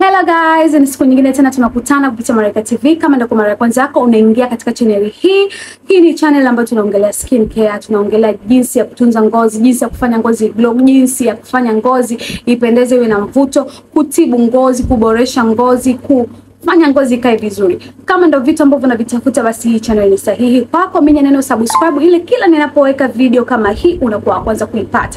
Hello guys, ni siku nyingine tena tunakutana kupitia Malaika TV. Kama ndio kwa mara ya kwanza yako unaingia katika channel hii, hii ni channel ambayo tunaongelea skin care, tunaongelea jinsi ya kutunza ngozi, jinsi ya kufanya ngozi glow, jinsi ya kufanya ngozi ipendeze, iwe na mvuto, kutibu ngozi, kuboresha ngozi, ku fanya ngozi ikae vizuri. Kama ndio vitu ambavyo unavitafuta, basi hii channel ni sahihi kwako. Minya neno subscribe, ili kila ninapoweka video kama hii unakuwa wa kwanza kuipata.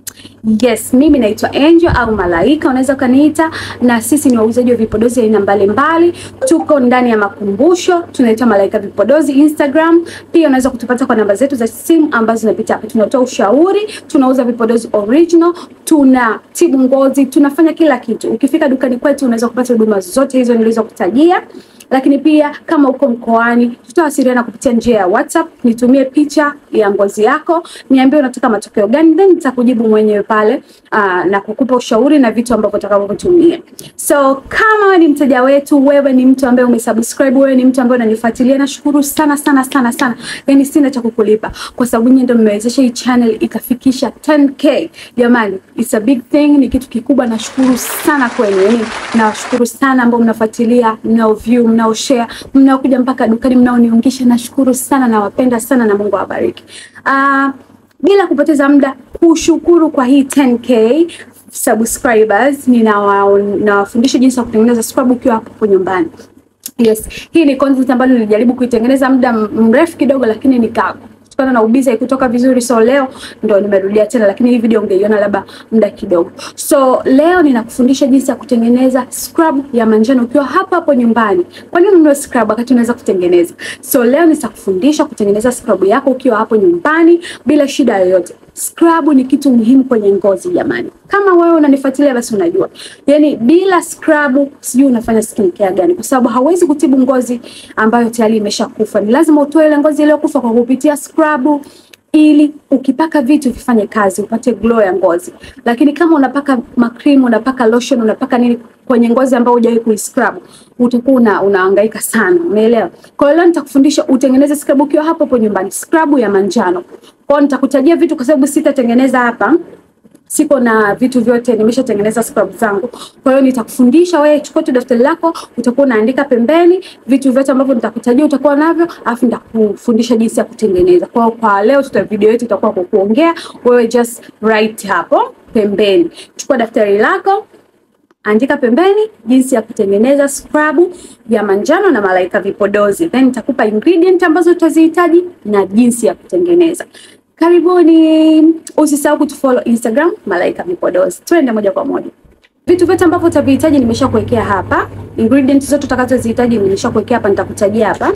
Yes, mimi naitwa Angel au Malaika unaweza ukaniita, na sisi ni wauzaji wa vipodozi aina mbalimbali. Tuko ndani ya makumbusho, tunaitwa Malaika Vipodozi Instagram. Pia unaweza kutupata kwa namba zetu za simu ambazo zinapita hapa. Tunatoa ushauri, tunauza vipodozi original, tunatibu ngozi, tunafanya kila kitu. Ukifika dukani kwetu unaweza kupata huduma zote hizo nilizokutajia lakini pia kama uko mkoani, tutawasiliana kupitia njia ya WhatsApp. Nitumie picha ya ngozi yako, niambie unataka matokeo gani, then nitakujibu mwenyewe pale aa, na kukupa ushauri na vitu ambavyo utakavyotumia. So kama wewe ni mteja wetu, wewe ni mtu ambaye umesubscribe, wewe ni mtu ambaye unanifuatilia, nashukuru sana sana sana sana, yani sina cha kukulipa kwa sababu nyinyi ndio mmewezesha hii channel ikafikisha 10k. Jamani, it's a big thing, ni kitu kikubwa. Nashukuru sana kwenu, yani nawashukuru sana ambao mnafuatilia, mnao view mnao share mnaokuja mpaka dukani mnaoniungisha, nashukuru sana, nawapenda sana na Mungu awabariki. Uh, bila kupoteza muda, kushukuru kwa hii 10k subscribers, ninawafundisha jinsi ya kutengeneza scrub ukiwa hapo nyumbani. Yes, hii ni content ambayo nilijaribu kuitengeneza muda mrefu kidogo, lakini nika kutokana na ubizi haikutoka vizuri, so leo ndo nimerudia tena, lakini hii video ungeiona labda muda kidogo. So leo ninakufundisha jinsi ya kutengeneza scrub ya manjano ukiwa hapo hapo nyumbani. Kwa nini ununue scrub wakati unaweza kutengeneza? So leo nitakufundisha kutengeneza scrub yako ukiwa hapo nyumbani bila shida yoyote. Scrub ni kitu muhimu kwenye ngozi jamani. Kama wewe unanifuatilia basi unajua. Yaani bila scrub sijui unafanya skin care gani kwa sababu hauwezi kutibu ngozi ambayo tayari imeshakufa. Ni lazima utoe ile ngozi iliyokufa kwa kupitia scrub ili ukipaka vitu vifanye kazi upate glow ya ngozi. Lakini kama unapaka makrimu, unapaka lotion, unapaka nini kwenye ngozi ambayo hujawahi kuiscrub, utakuwa una, unahangaika sana, umeelewa? Kwa hiyo leo nitakufundisha utengeneze scrub ukiwa hapo hapo nyumbani, scrub ya manjano. Kwa hiyo nitakutajia vitu kwa sababu sitatengeneza hapa siko na vitu vyote, nimeshatengeneza scrub zangu. Kwa hiyo nitakufundisha wewe, chukua tu daftari lako, utakuwa unaandika pembeni vitu vyote ambavyo nitakutajia utakuwa navyo, afu nitakufundisha jinsi ya kutengeneza. Kwa hiyo kwa leo tuta video yetu itakuwa kwa kuongea, wewe just write hapo pembeni. Chukua daftari lako andika pembeni jinsi ya kutengeneza scrub ya manjano na Malaika Vipodozi, then nitakupa ingredient ambazo utazihitaji na jinsi ya kutengeneza. Karibuni, usisahau kutufollow Instagram Malaika Vipodozi. Twende moja kwa moja. Vitu vyote ambavyo utavihitaji nimeshakuwekea hapa, ingredients zote utakazozihitaji nimeshakuwekea hapa, nitakutajia hapa.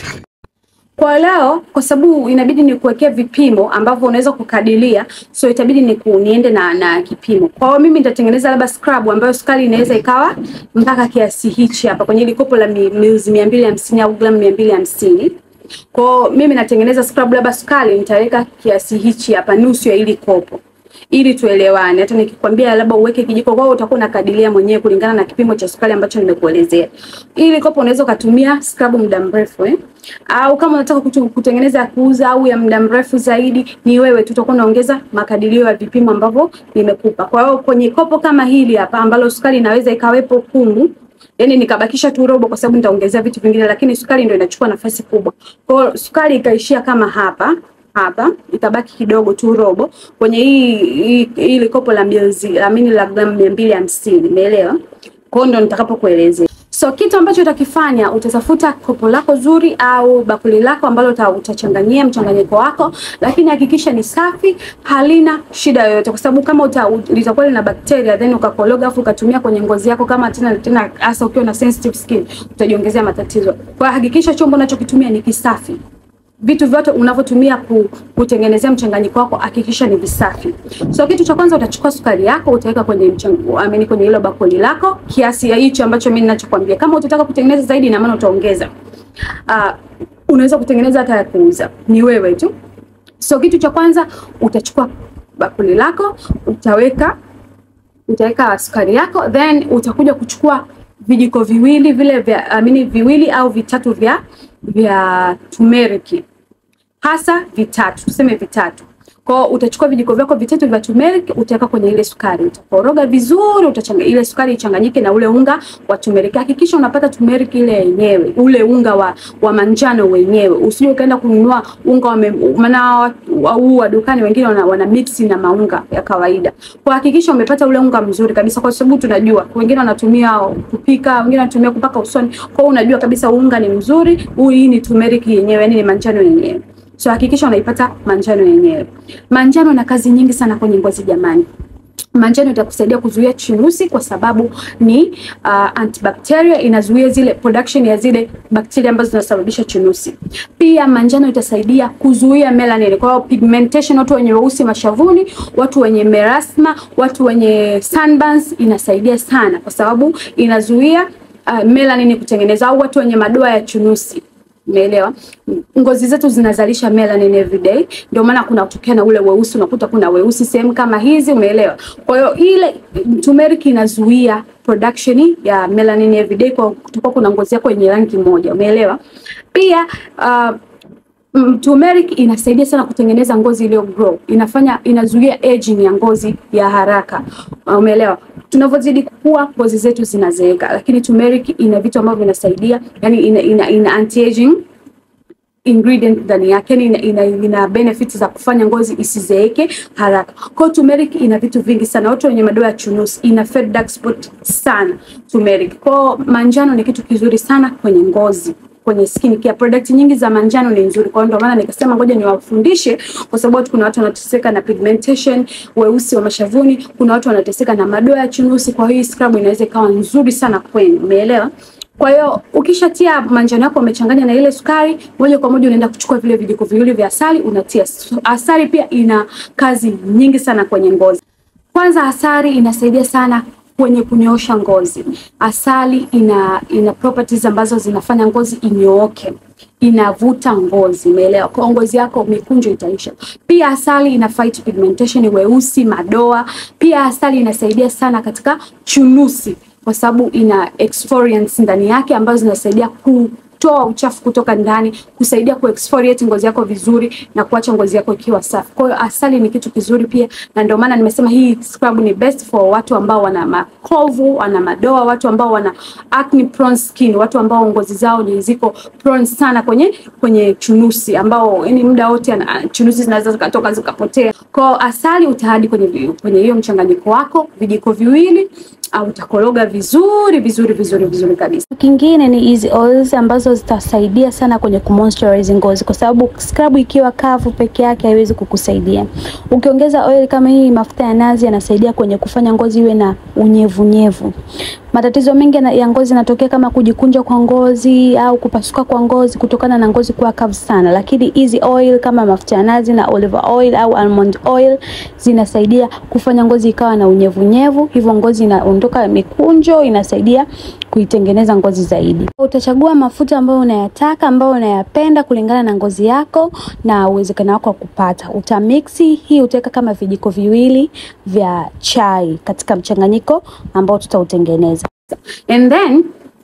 Kwa leo kwa sababu inabidi nikuwekea vipimo ambavyo unaweza kukadiria, so itabidi niku, niende na na kipimo. Kwa hiyo mimi nitatengeneza labda scrub ambayo sukari inaweza ikawa mpaka kiasi hichi hapa kwenye ile kopo la ml mia mbili hamsini au gramu mia mbili hamsini. Kwa hiyo mimi natengeneza scrub labda sukari nitaweka kiasi hichi hapa, nusu ya ili kopo ili tuelewane. Hata nikikwambia labda uweke kijiko, kwao utakuwa unakadiria mwenyewe kulingana na kipimo cha sukari ambacho nimekuelezea. Ili kopo unaweza ukatumia scrub muda mrefu eh? Au kama unataka kutengeneza ya kuuza au ya muda mrefu zaidi, ni wewe tu utakuwa unaongeza makadirio ya vipimo ambavyo nimekupa. Kwa hiyo kwenye kopo kama hili hapa ambalo sukari inaweza ikawepo kumu Yaani nikabakisha tu robo kwa sababu nitaongezea vitu vingine, lakini sukari ndio inachukua nafasi kubwa. Kwa hiyo sukari ikaishia kama hapa hapa itabaki kidogo tu robo kwenye hii hii, hii kopo la ml amini la gramu mia mbili hamsini umeelewa? Kwa hiyo ndo nitakapokuelezea. So kitu ambacho utakifanya utatafuta kopo lako zuri au bakuli lako ambalo utachanganyia mchanganyiko wako, lakini hakikisha ni safi, halina shida yoyote, kwa sababu kama uta, litakuwa lina bakteria then ukakologa afu ukatumia kwenye ngozi yako, kama tena tena, hasa ukiwa na sensitive skin, utajiongezea matatizo. Kwa hakikisha chombo unachokitumia ni kisafi vitu vyote unavyotumia kutengenezea mchanganyiko wako hakikisha ni visafi. So kitu cha kwanza utachukua sukari yako utaweka kwenye mchango, amini kwenye hilo bakuli lako kiasi ya hicho ambacho mimi ninachokwambia. Kama utataka kutengeneza zaidi, na maana utaongeza. Uh, unaweza kutengeneza hata ya kuuza, ni wewe tu. So kitu cha kwanza utachukua bakuli lako utaweka utaweka sukari yako, then utakuja kuchukua vijiko viwili vile vya amini viwili au vitatu vya vya turmeric hasa vitatu, tuseme vitatu. Kwa hiyo utachukua vijiko vyako vitatu vya turmeric utaweka kwenye ile sukari, utakoroga vizuri, utachanga ile sukari ichanganyike na ule unga wa turmeric. Hakikisha unapata turmeric ile yenyewe, ule unga wa, wa manjano wenyewe, usije ukaenda kununua unga wa maana huu wa dukani wengine wana, wana mix na maunga ya kawaida. Kwa hakikisha umepata ule unga mzuri kabisa, kwa sababu tunajua wengine wanatumia kupika, wengine wanatumia kupaka usoni. Kwa hiyo unajua kabisa unga ni mzuri, huu hii ni turmeric yenyewe, yani ni manjano yenyewe. So hakikisha unaipata manjano yenyewe. Manjano na kazi nyingi sana kwenye ngozi jamani. Manjano itakusaidia kuzuia chunusi kwa sababu ni uh, antibacteria, inazuia zile production ya zile bakteria ambazo zinasababisha chunusi. Pia manjano itasaidia kuzuia melanin, kwa hiyo pigmentation, watu wenye weusi mashavuni, watu wenye merasma, watu wenye sunburns, inasaidia sana kwa sababu inazuia uh, melanin kutengeneza, au watu wenye madoa ya chunusi Umeelewa? Ngozi zetu zinazalisha melanin every day, ndio maana kuna kutokea na ule weusi, unakuta kuna weusi sehemu kama hizi, umeelewa? Kwa hiyo ile turmeric inazuia production ya melanin every day, kwa kutokuwa kuna ngozi yako yenye rangi moja, umeelewa? Pia uh, turmeric inasaidia sana kutengeneza ngozi iliyo grow, inafanya inazuia aging ya ngozi ya haraka, umeelewa? Tunavyozidi kukua ngozi zetu zinazeeka, lakini turmeric ina vitu ambavyo vinasaidia, yani ina, ina, ina anti aging ingredient ndani yake, yani ina, ina, ina benefits za kufanya ngozi isizeeke haraka. Kwa turmeric ina vitu vingi sana. Watu wenye madoa ya chunusi, ina fade dark spot sana turmeric. Kwa manjano ni kitu kizuri sana kwenye ngozi kwenye skin care product nyingi za manjano ni nzuri. Kwa hiyo ndio maana nikasema ngoja niwafundishe, kwa sababu kuna watu wanateseka na pigmentation, weusi wa mashavuni, kuna watu wanateseka na madoa ya chunusi. Kwa hiyo scrub inaweza ikawa nzuri sana kwenu, umeelewa? Kwa hiyo ukishatia manjano yako umechanganya na ile sukari, moja kwa moja unaenda kuchukua vile vijiko viwili vya asali unatia. Asali pia ina kazi nyingi sana kwenye ngozi. Kwanza asali inasaidia sana kwenye kunyoosha ngozi. Asali ina ina properties ambazo zinafanya ngozi inyooke, inavuta ngozi, umeelewa? Kwa ngozi yako mikunjo itaisha. Pia asali ina fight pigmentation, weusi, madoa. Pia asali inasaidia sana katika chunusi kwa sababu ina exfoliants ndani yake ambazo zinasaidia ku toa uchafu kutoka ndani, kusaidia kuexfoliate ngozi yako vizuri na kuacha ngozi yako ikiwa safi. Kwa hiyo asali ni kitu kizuri pia, na ndio maana nimesema hii scrub ni best for watu ambao wana makovu, wana madoa, watu ambao wana acne prone skin, watu ambao ngozi zao ni ziko prone sana kwenye kwenye chunusi, ambao yani muda wote chunusi zinaweza zikatoka zikapotea. Kwa hiyo asali utaadi kwenye kwenye hiyo mchanganyiko wako vijiko viwili au utakoroga vizuri vizuri vizuri vizuri kabisa. Kingine ni hizi oils ambazo zitasaidia sana kwenye kumoisturize ngozi, kwa sababu scrub ikiwa kavu peke yake haiwezi kukusaidia. Ukiongeza oil kama hii, mafuta ya nazi yanasaidia kwenye kufanya ngozi iwe na unyevunyevu. Matatizo mengi ya ngozi yanatokea kama kujikunja kwa ngozi au kupasuka kwa ngozi kutokana na ngozi kuwa kavu sana, lakini hizi oil kama mafuta ya nazi na olive oil au almond oil zinasaidia kufanya ngozi ikawa na unyevunyevu, hivyo ngozi inaondoka mikunjo, inasaidia kuitengeneza ngozi zaidi. Utachagua mafuta ambayo unayataka ambayo unayapenda kulingana na ngozi yako na uwezekano wako wa kupata. Utamixi hii, utaweka kama vijiko viwili vya chai katika mchanganyiko ambao tutautengeneza. And then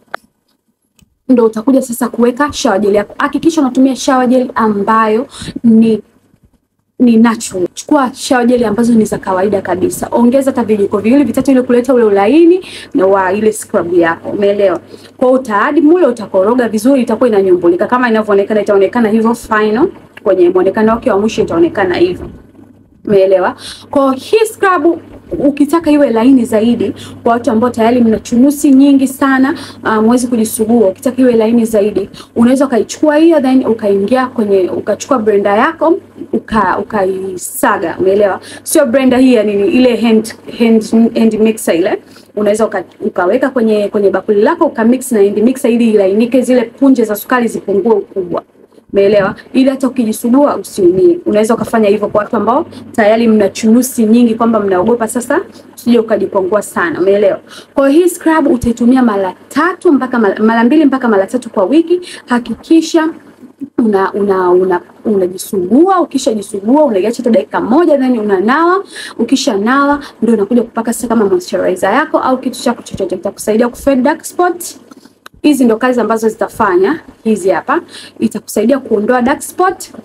ndo utakuja sasa kuweka shower gel yako. Hakikisha unatumia shower gel ambayo ni ni natural. Chukua shower gel ambazo ni za kawaida kabisa. Ongeza hata vijiko viwili vitatu ili kuleta ule ulaini na wa ile scrub yako. Umeelewa? Kwa hiyo utaadi mule, utakoroga vizuri, itakuwa inanyumbulika kama inavyoonekana, itaonekana hivyo final. Kwenye muonekano wake wa mwisho itaonekana hivyo. Umeelewa? Kwa hii scrub ukitaka iwe laini zaidi kwa watu ambao tayari mna chunusi nyingi sana, uh, mwezi kujisugua. Ukitaka iwe laini zaidi, unaweza ukaichukua hiyo then ukaingia kwenye ukachukua blender yako uka ukaisaga. Umeelewa? Sio blender hii ya nini, ile hand hand, hand mixer ile unaweza uka, ukaweka kwenye kwenye bakuli lako ukamix na hand mixer ili ilainike, zile punje za sukari zipungue ukubwa. Umeelewa? Ili hata ukijisugua usiumie. Unaweza ukafanya hivyo kwa watu ambao tayari mna chunusi nyingi, kwamba mnaogopa sasa usije ukajipongua sana. Umeelewa? Kwa hiyo hii scrub utaitumia mara tatu mpaka mara mbili mpaka mara tatu kwa wiki. Hakikisha una una una unajisugua. Ukishajisugua unaiacha hata dakika moja, then unanawa. Ukishanawa ndio unakuja kupaka sasa kama moisturizer yako au kitu chako chochote kitakusaidia kufade dark spot. Hizi ndo kazi ambazo zitafanya hizi hapa, itakusaidia kuondoa dark spot,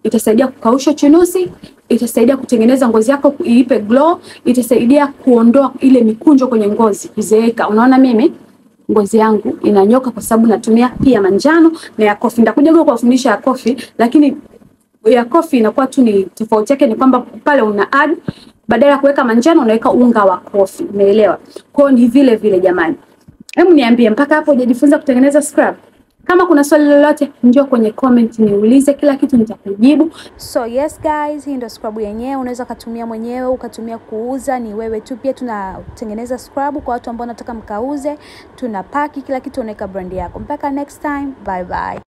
itasaidia kukausha chunusi, itasaidia kutengeneza ngozi yako iipe glow, itasaidia kuondoa ile mikunjo kwenye ngozi, kuzeeka. Unaona mimi ngozi yangu inanyoka kwa sababu natumia pia manjano na ya kofi. Nitakuja kuwafundisha ya kofi, lakini ya kofi inakuwa tu ni tofauti yake ni kwamba pale una add badala ya kuweka manjano unaweka unga wa kofi. Umeelewa? Kwa hiyo ni vile vile jamani. Hebu niambie mpaka hapo hujajifunza kutengeneza scrub? Kama kuna swali lolote, njoo kwenye comment niulize, kila kitu nitakujibu. So yes guys, hii ndio scrub yenyewe. Unaweza ukatumia mwenyewe ukatumia kuuza, ni wewe tu. Pia tunatengeneza scrub kwa watu ambao wanataka mkauze, tuna paki kila kitu, unaweka brand yako. Mpaka next time, bye bye.